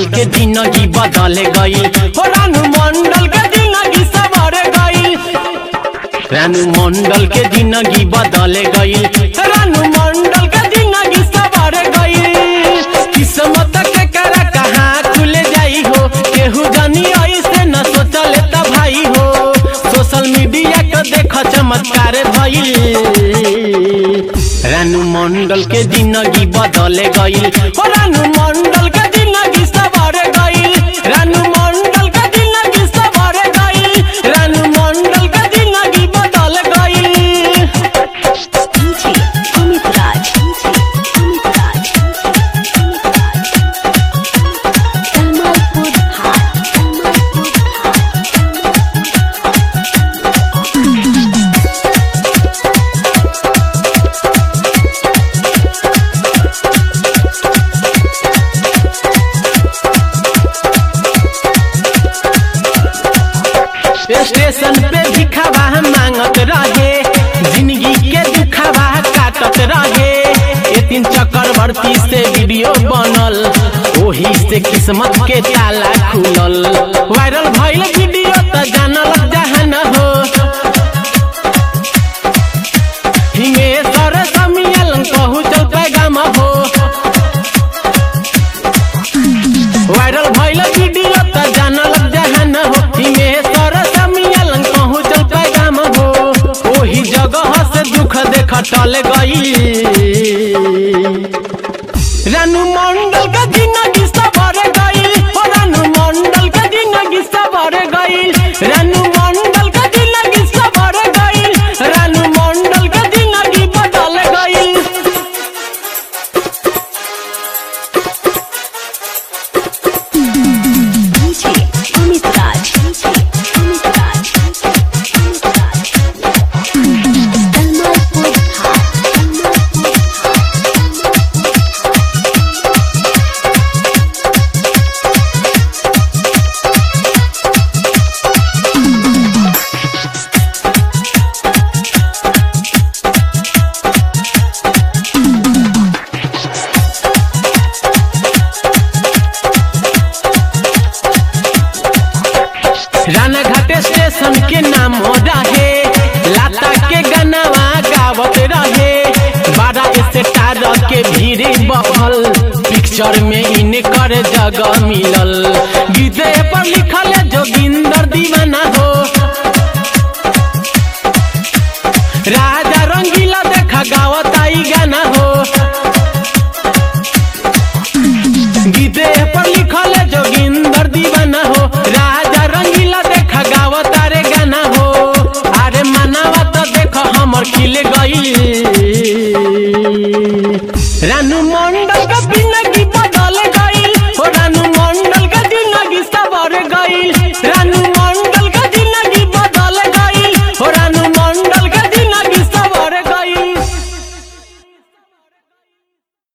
मंडल के जिंदगी बदल गई हो रानू मंडल के जिंदगी सवर गई रानू मंडल के जिंदगी बदल गई रानू मंडल के जिंदगी सवर गई किस्मत के करा कहाँ खुल जाई हो केहू जानी ऐसे न सोचले त भाई हो सोशल मीडिया के देख चमत्कार भइल रानू मंडल के जिंदगी बदल गई हो रानू मंडल के जिंदगी सवर गई रानू मंडल के जिंदगी सवर गई रानू मंडल के जिंदगी बदल गई DJ Amit Raj. Amit Raj. Kamalpur High. Kamalpur station पे दिखावा मांगत रहे जिंदगी के दुखावा काटत रहे ए तीन चक्रवर्ती से वीडियो बनल ओही से किस्मत के ताला खुलल वायरल भइल वीडियो त जानल जहान हो हिंगे सर समियल कहू चल पैगाम हो वायरल भइल वीडियो त जानल जहान हो हिमे सर समियल कहूँ चल पैगाम हो ओही जगह से दुख देख टल गई रानू मंडल के जिंदगी सबर गई हो रानू मंडल के जिंदगी सबर गई रानू मंडल के जिंदगी सबर गई रानू मंडल के जिंदगी बदल गई DJ Amit Raj. DJ Amit Raj. Amit Raj. Kamalpur High. राना घाटे स्टेशन के नाम रहे लाता के गनावा गावत रहे बारह स्टार के भीड़ बहल पिक्चर में इनकर जगह मिलल गीते पर लिखल जोगिंदर दीवाना हो